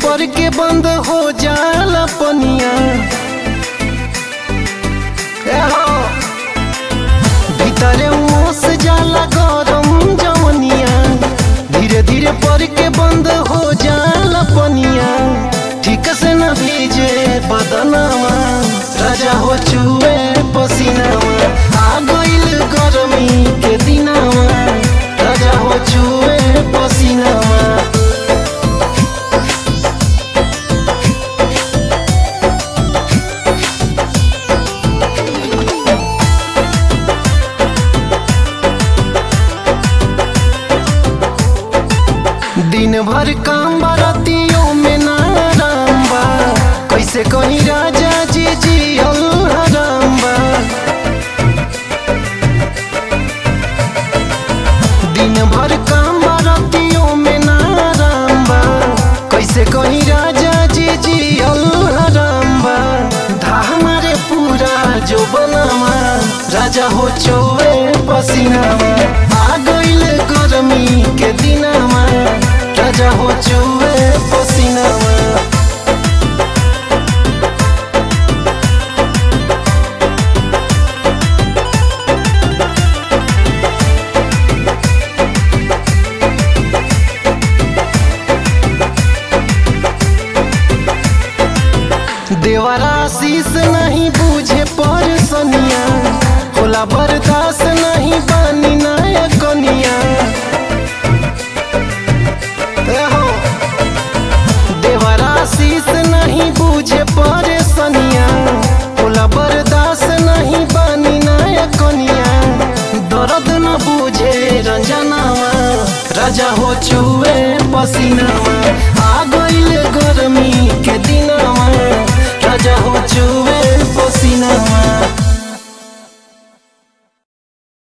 पर के बंद हो जाला पनिया ए हो भीतरे मोस जाला गरम जवनिया धीरे धीरे पर के बंद हो जाला पनिया ठीक से न भीजे बदनामा राजा हो चुए पसीनावा आ गइल गरमी के दिनावा राजा हो चुए पसीनावा दिन भर काम बरतियों में ना आराम बा कैसे कहीं राजा जी जी हराम बा दिन भर काम बरतियों में ना आराम बा कैसे कहीं राजा जी जी हराम बा धा हमारे पूरा जो बनावा राजा हो चोवे पसीनावा आ गइल गरमी के दिनावा राजा हो चुए पसीनावा देवरा शीस नहीं बूझे पर सनिया होला बर्दाश्त नहीं बानी नाया कनिया ए हो देवरा शीस नहीं बूझे पर सनिया होला बर्दाश्त नहीं बानी नाया कनिया दर्द न बूझे रंजनावा राजा हो चुए पसीनावा